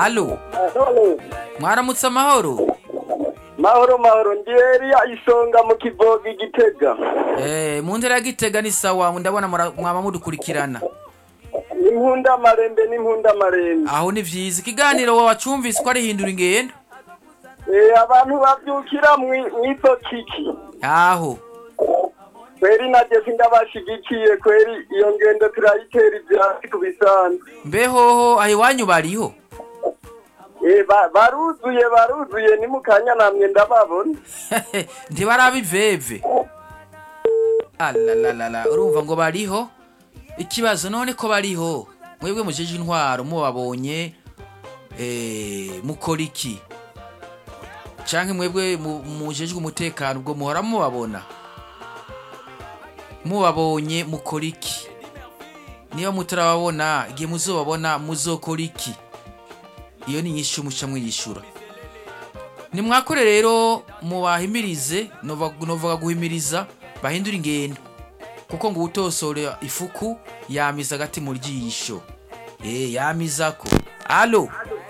alo mwaramutse amahoro mahoro mahoro ndi Eliya isonga mu kivoga igitega Eh, mu ntera ya gitega ni sawa ndabona mura- mwaba mudukurikirana n'impunda marembe n'impunda marembe aho ni vyiza ikiganiro wacumvise ko ari hindura ingendo Eh, abantu bavyukira mwi- mw'izo kiki aho kweri naje sindabashigikiye kweri iyo ngendo turayitera ivyatsi ku bisanzwe mbehoho aho iwanyu bariho Eh, ba- baruzuye baruzuye ni mu kanya namwe ndababona ntibaraba iveve alalalala urumva ngo bariho ikibazo none ko bariho mwebwe mujeje intwaro mubabonye eh, mukora iki canke mwebwe mu- mujejwe umutekano ubwo muhora mubabona mubabonye mukora iki niba mutarababona igihe muzobabona muzokora iki iyo ni inyishu muca mwiyishura nimwakore rero mubahimirize nova- novuga guhimiriza bahindura ingendo kuko ngo utosora ifuku yamiza agati mu ryisho eh yamizako alo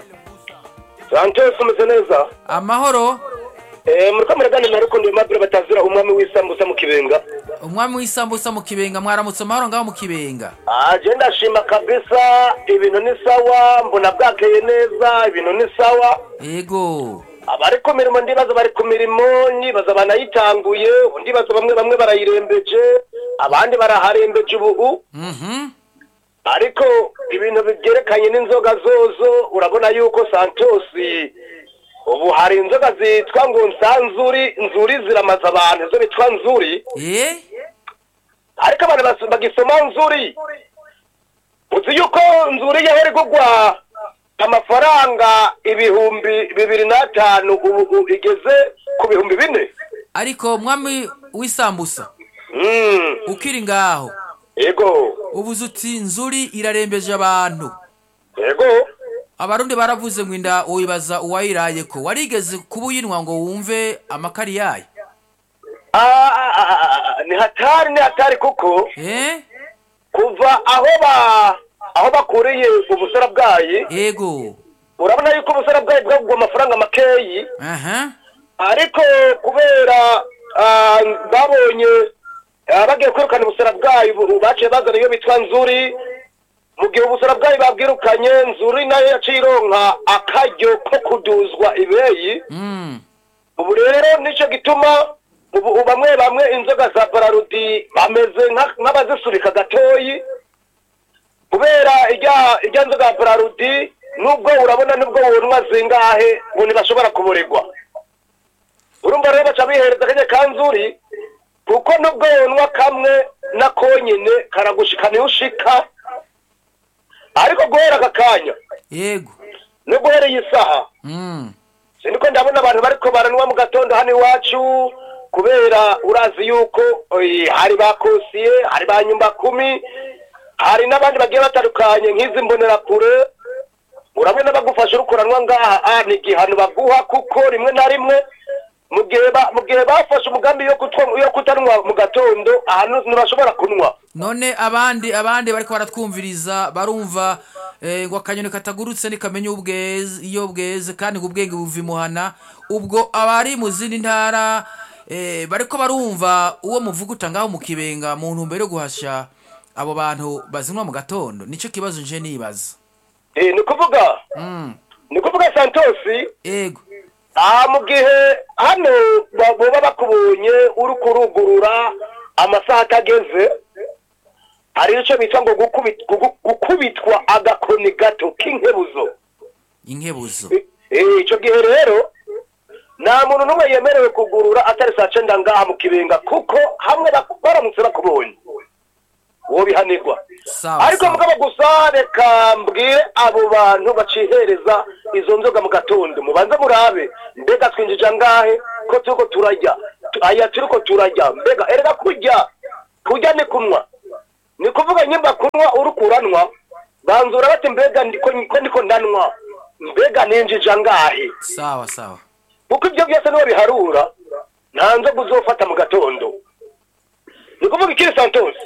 santos umeze neza amahoro Eh, muriko muraganira ariko ndi mabure batazira umwami w'isambusa mu kibenga umwami w'isambusa mu kibenga mwaramutse amahoro ngaho mu kibenga aje ndashima kabisa ibintu ni sawa mbona bwakeye neza ibintu ni sawa ego abari ku mirimo ndibaza bari ku mirimo nibaza banayitanguye ndibaza bamwe bamwe barayirembeje abandi baraharembeje ubu mhm ariko ibintu byerekanye n'inzoga zozo urabona yuko santosi ubu hari inzoga zitwa ngo nsanzuri nzuri ziramaza abantu izo bitwa nzuri eh ariko abantu bas- bagisoma nzuri uzi yuko nzuri yahera igugwa amafaranga ibihumbi bibiri n'atanu ubu ubu igeze ku bihumbi bine ariko umwami w'isambusa Mm, ukiri ngaho yego ubuze uti nzuri irarembeje abantu yego abarundi baravuze ngo inda wibaza uwayiraye ko warigeze kuba uyinwa ngo wumve amakari yayo Ah, ah, ah, ah, ni hatari ni hatari kuko eh kuva aho ba aho bakuriye ubusara bwayi ego urabona yuko ubusara bwayi bwagugwa amafaranga makeyi aha ariko kubera ah, babonye ah, bagiye kwirukana ubusara bwayo ubu baciye bazana iyo bitwa nzuri mu gihe ubusara bwayo babwirukanye nzuri nayo yaciye ironka akaryo ko kuduzwa ibeyi mm ubu rero nicyo gituma ubu ubu bamwe bamwe inzoga za bararudi bameze nka- nk'abazisurika gatoyi kubera irya irya nzoga ya bararudi nubwo urabona nubwo wunwa zingahe ngo ntibashobora kuburirwa urumva rero baca bihereza akanya ka nzuri kuko nubwo wunwa kamwe na konyine karagushika niyo ushika ariko guhera aka kanya yego no guhera iyi saha mm siniko ndabona abantu bariko baranywa mu gatondo hano iwacu kubera urazi yuko oyi, hari ba kosiye hari ba nyumba kumi hari n'abandi bagiye batandukanye nk'izi mbonerakure urabona bagufasha uri kuranwa ngaha ah, ni igihano baguha kuko rimwe na rimwe mu gihe ba- mu gihe bafashe umugambi yo kutwa- yo kutanwa mu gatondo ahantu ntibashobora kunywa none abandi abandi bariko baratwumviriza barumva eh, ngo akanyoni katagurutse nikamenya ubweze iyo bweze kandi ngo ubwenge buva imuhana ubwo abari mu zindi ntara eh, bariko barumva uwo muvuguta ngaho mu kibenga mu ntumbero yo guhasha abo bantu bazinwa mu gatondo nico kibazo nje nibaza Eh, ni ukuvuga mm. ni ukuvuga santosi ego aha mu gihe hano ba- baba bakubonye uri kurugurura amasaha atageze hari icyo bita ngo gukubi- gugu- gukubitwa agakoni gato k'inkebuzo inkebuzo Eh, icyo gihe rero nta muntu n'umwe yemerewe kugurura atari saa cyenda ngaha mu kibenga kuko hamwe bak- baramutse bakubonye uwo bihanirwa sawa ariko sawa. mugabo gusa reka mbwire abo bantu bacihereza izo nzoga mu gatondo mubanze murabe mbega twinjije angahe ko turiko turajya Tu- aya turiko turajya mbega erega kurya kurya ni kunywa ni kuvuga nyimba kunywa uri kuranwa banzura bati mbega ndiko ko ndiko ndanwa mbega ninjije angahe sawa sawa kuko ibyo byose niwe biharura nta nzoga uzofata mu gatondo ni kuvuga ikiri santos